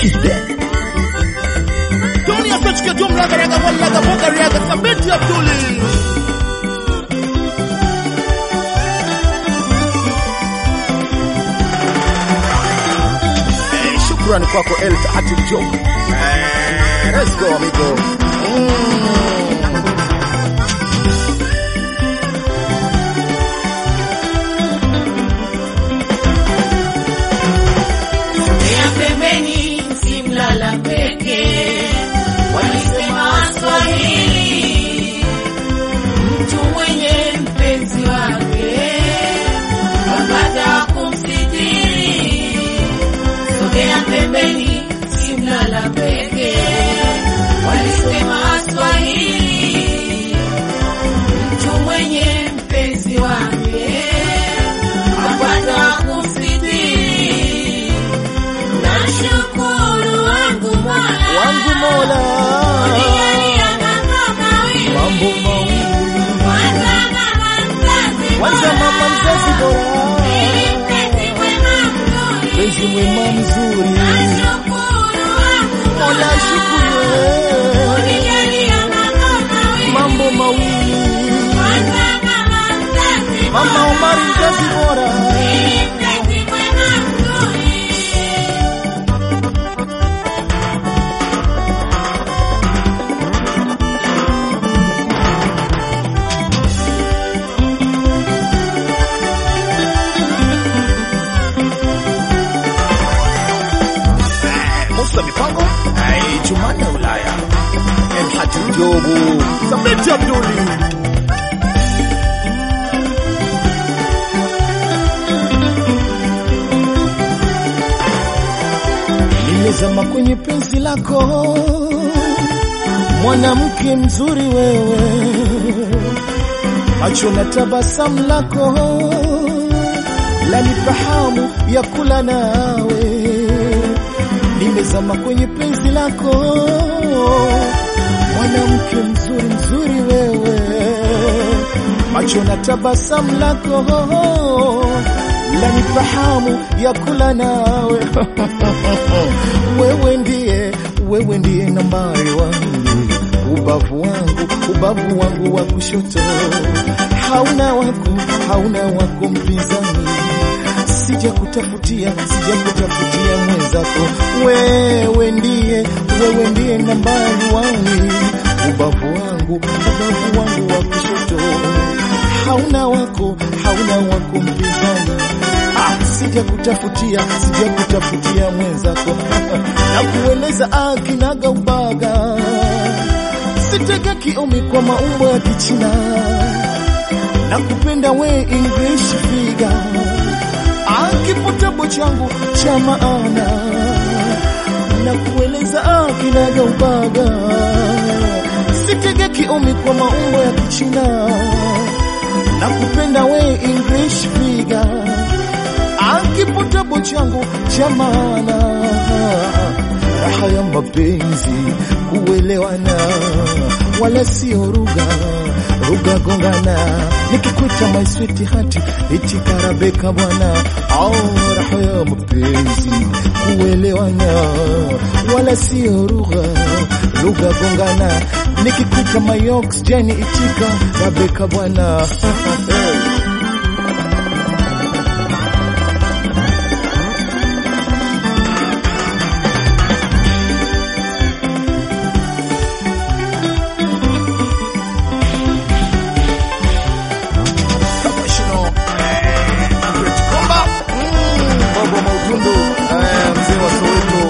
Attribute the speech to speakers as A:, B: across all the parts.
A: Dunia sochike tumraga raga wallaga boga riaga sabiti Abduli Eh, Shukrani kwako El Hatib Job. Eh, Let's go amigo. Mm.
B: ya pembeni simlala peke walisema Waswahili, mtu mwenye mpenzi wake apata kumsitiri. Sogea pembeni simlala peke walisema Waswahili, mtu mwenye mpenzi wake apata kumsitiri. Nashukuru wangu Mola
A: Wangu Mola.
B: Unijalia mambo mawili.
A: Mambo mawili.
B: Kwanza mama mzazi
A: Kwanza
B: bora.
A: mama mzazi bora.
B: Pili mpenzi mwema mzuri.
A: Mpenzi mwema mzuri.
B: Nashukuru wangu
A: Mola
B: Mola
A: shukuru.
B: Unijalia mambo mawili.
A: Mambo mawili.
B: Kwanza mama mzazi
A: Mama
B: bora.
A: Omari mzazi bora.
B: Pili mpenzi mwema mzuri.
A: Musa Mipango. Ai, Jumanne Ulaya. El Hatib Jobu. Sabiti Abduli. Nimezama kwenye penzi lako, mwanamke mzuri wewe, macho na tabasamu lako lanipa hamu ya kula nawe. Nimezama kwenye penzi lako, mwanamke mzuri mzuri wewe, macho na tabasamu lako lanipa hamu ya kula nawe. wewe ndiye, wewe ndiye nambari wangu, ubavu wangu, ubavu wangu wa kushoto, hauna wako, hauna wako mpinzani sija kutafutia, sija kutafutia mwenzako. Wewe ndiye, wewe ndiye nambari wangu, ubavu wangu, ubavu wangu wa kushoto, hauna wako, hauna wako mpinzani. Ah, sija kutafutia, sija kutafutia mwenzako na kueleza akinaga ubaga, sitega kiumi kwa maumbo ya Kichina na kupenda we English figure akipotabo changu cha maana na kueleza akinaga ubaga, sitege kiumi kwa maumbo ya Kichina na kupenda we English figure akipotabo changu cha maana raha ya mapenzi kuelewana, wala sio ruga ruga gongana, nikikuita my sweet heart ichikarabeka bwana, au raha ya mapenzi kuelewana, wala sio ruga ruga gongana, nikikuita my oxygen ichikarabeka bwana professional eh, Andret Komba mm, Bobo Mautundu eh, mzee wa Soweto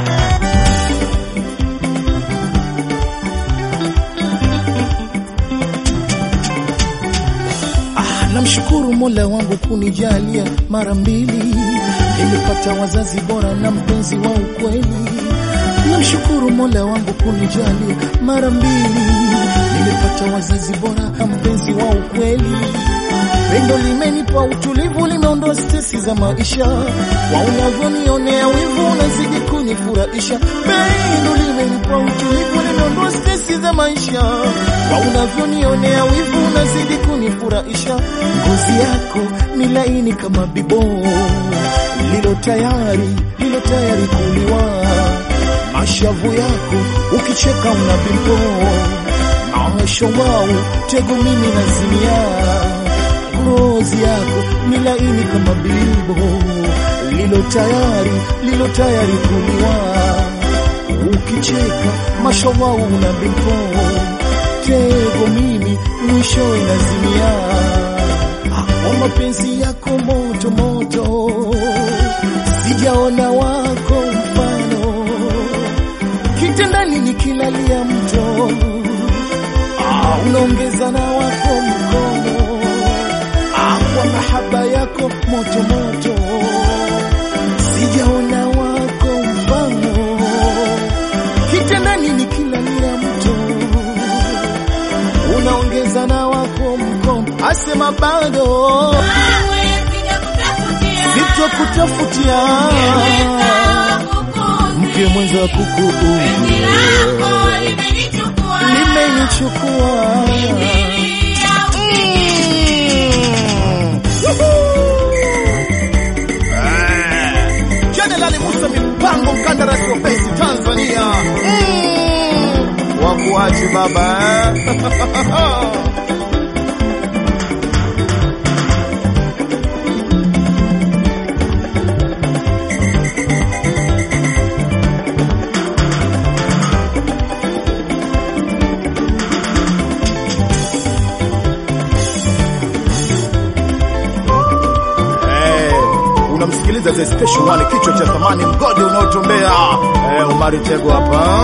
A: Ah, namshukuru Mola wangu kunijalia mara mbili, nimepata wazazi bora na mpenzi wa ukweli. Namshukuru Mola wangu kunijalia mara mbili, nimepata wazazi bora na mpenzi wa ukweli. Pendo limenipa utulivu, limeondoa stresi za maisha. Kwa unavyonionea wivu, unazidi kunifurahisha. Pendo limenipa utulivu, limeondoa stresi za maisha. Kwa unavyonionea wivu, unazidi kunifurahisha. Ngozi yako ni laini kama bibo, lilo tayari lilo tayari kuliwa mashavu yako ukicheka una bimbo maosho wao tego mimi nazimia ngozi yako ni laini kama bibo lilo tayari lilo tayari kuliwa ukicheka mashawau una bimbo tego mimi mwisho inazimia kwa mapenzi yako moto moto sijaona wako mfano kitandani nikilalia mto ah, unaongeza na wako mkono ah, kwa mahaba yako moto moto sijaona wako mfano kitandani nikilalia mto unaongeza na wako mkono asema bado
B: Kamwe sijakutafutia.
A: sitokutafutia
B: Nimeweka kukuzi.
A: mke mwenza kuku
B: Penzi lako limenichukua.
A: limenichukua
B: Mimi
A: Jenerali Musa Mipango, mkandarasi wa pesi Tanzania. Mm. Wakuachi baba eh? Eh, unamsikiliza The Special One, kichwa cha thamani, mgodi unaotombea. Eh, Omari Tego hapa.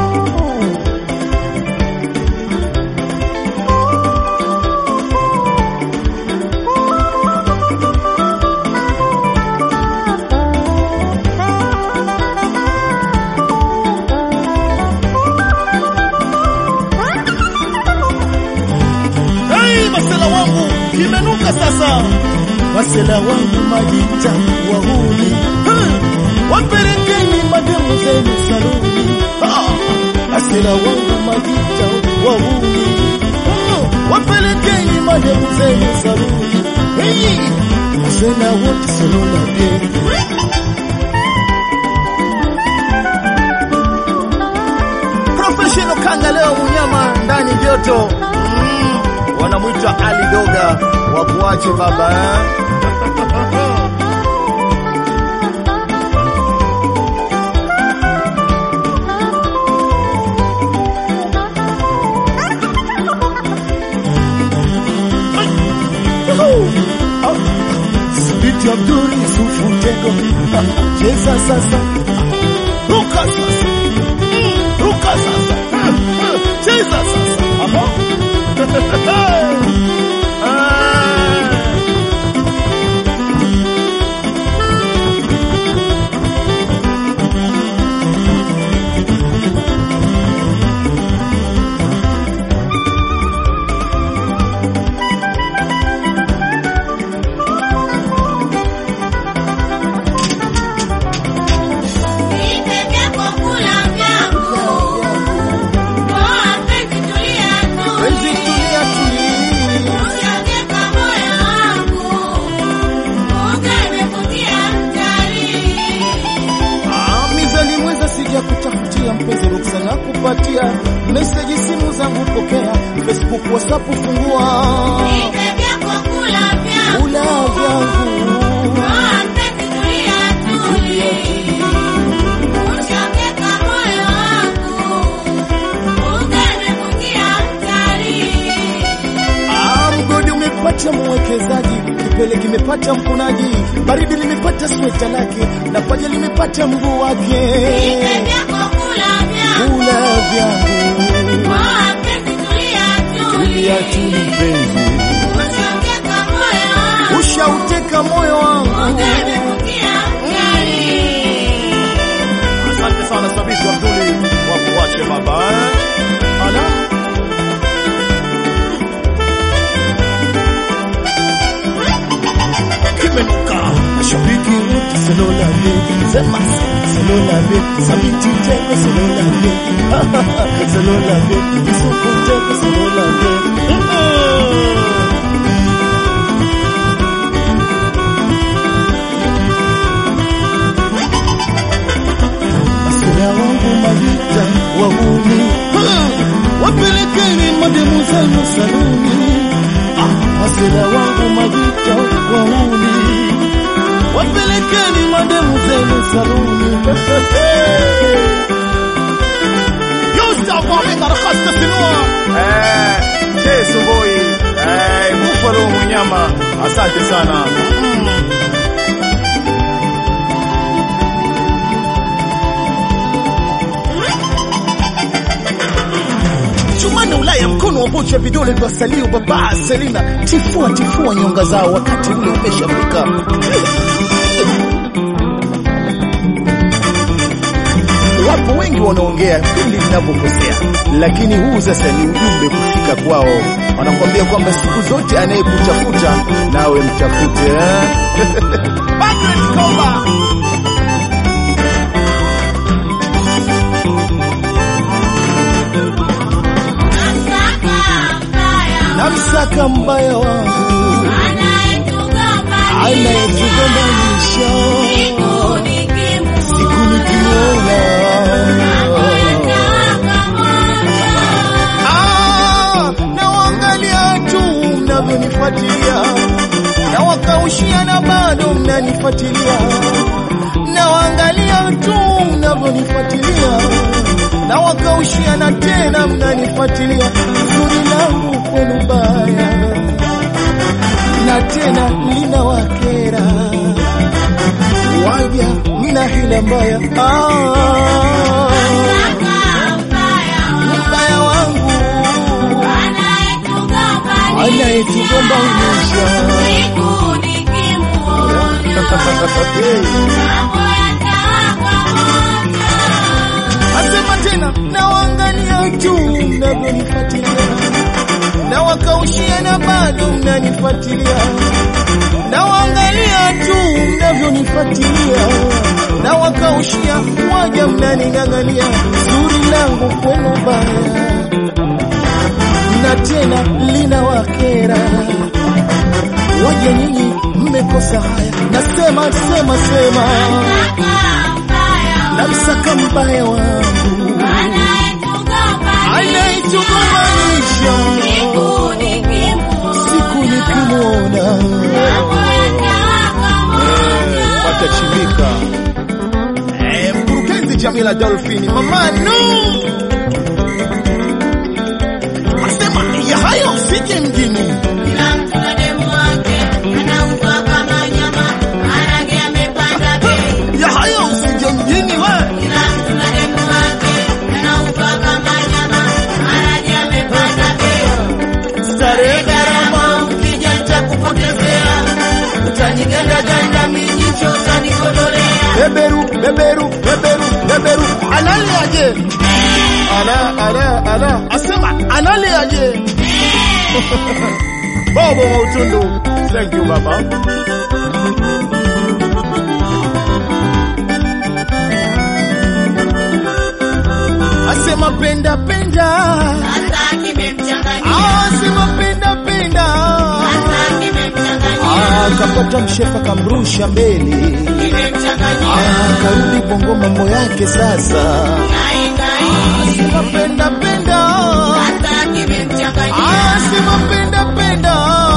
A: Hey, masela wangu kimenuka sasa, masela wangu majita wahuni, Hmm, wapelekeni mademu zenu saluni. Ah, Masela wangu majita wahuni, Hmm, wapelekeni mademu zenu saluni. Hey, masela wote salona bien professional kanga leo unyama ndani joto mm, wanamwita Ali Doga wakuache baba eh? Sibiti Abdul Yusufu Tego cheza sasa, ruka sasa ruka sasa, cheza sasa hapo. Ah.
B: Nipe vyako kula vyangu. Poa penzi tulia tu.
A: Penzi tulia tulia,
B: Usiongeka moyo wangu. Ukanikutia mtari.
A: Ah, mizani mweza sija kutafutia mpenzi ruksa na kupatia meseji simu zangu pokea, Facebook WhatsApp fungua
B: Nipe vyako kula vyangu.
A: ula vyangu
B: Poa penzi tulia tu. Usiongeka moyo wangu. Ukanikutia mtari.
A: Ah, mgodi umepata mwekezaji, kipele kimepata mkunaji, baridi limepata sweta lake na paja limepata mguu wake.
B: Nipe vyako kula vyangu.
A: Ula vyangu
B: Poa penzi tulia tu.
A: tulia tu mpenzi,
B: Usiongeka moyo wangu.
A: ushauteka moyo wangu.
B: Ukanikutia mtari.
A: Asante sana Sabiti Abduli, wakuache baba eh? Ala. Kimenuka mashabiki wote selolale sema selolale Sabiti tena selolale selolale Yusufu tena selolale magita wahuni, Hmm, wapelekeni mademu zenu saluni. Ah, masela wangu magita wahuni, wapelekeni mademu zenu saluni. Yusuf Omega Rakhasta Sinua.
C: Eh, Chesu boy. Eh, Buffalo Munyama. Asante sana.
A: Chumani Ulaya, mkono wa bocha, vidole vya salio, baba Selina, tifua tifua nyonga zao, wakati ule umeshafika. Wapo wengi wanaongea pindi linapokosea, lakini huu sasa ni ujumbe kufika kwao. Wanakuambia kwamba siku zote anayekutafuta nawe mtafute eh? Margaret Komba. namsaka mbaya wangu anayetugombanisha siku nikimwona Ah, nawaangalia tu mnavyonifuatilia na wakaushia na bado mnanifuatilia nawaangalia tu mnavyonifuatilia na wakaushia na tena mnanifuatilia zuri langu kwenu baya na tena lina wakera waja mna hila mbaya ah, mbaya wangu anayetugombanisha Asema tena nawaangalia tu mnavyonifuatilia, na wakaushia na bado mnanifuatilia, nawaangalia tu mnavyonifuatilia, na wakaushia waja mnaning'ang'ania, zuri langu kwenu baya, na tena lina wakera waja nyinyi mmekosa haya, nasema sema sema, namsaka mbaya wangu anaitugombanisha siku nikimwona
C: Watachimika.
A: Eh, mkurugenzi Jamila Dolphin mamanu asema ya hayo fike mjini ya hayo usije mjini we starehe gharama ukija nitakupotezea utanigandaganda mijicho utanikodolea beberu beberu beberu beberu analiaje ala ala ala asema analiaje
C: Bobo wa utundu. Thank you baba.
A: asema penda penda asema penda penda akapata mshefa kamrusha mbele akarudi bongo mambo yake sasa asema penda penda asema penda penda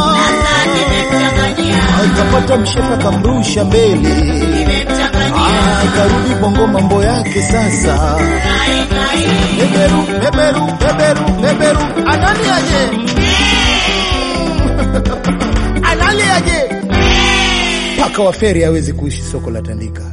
A: akapata mshefa kamrusha mbele akarudi bongo mambo yake sasa beberu beberu beberu beberu analiaje analiaje paka wa feri hawezi kuishi soko la tandika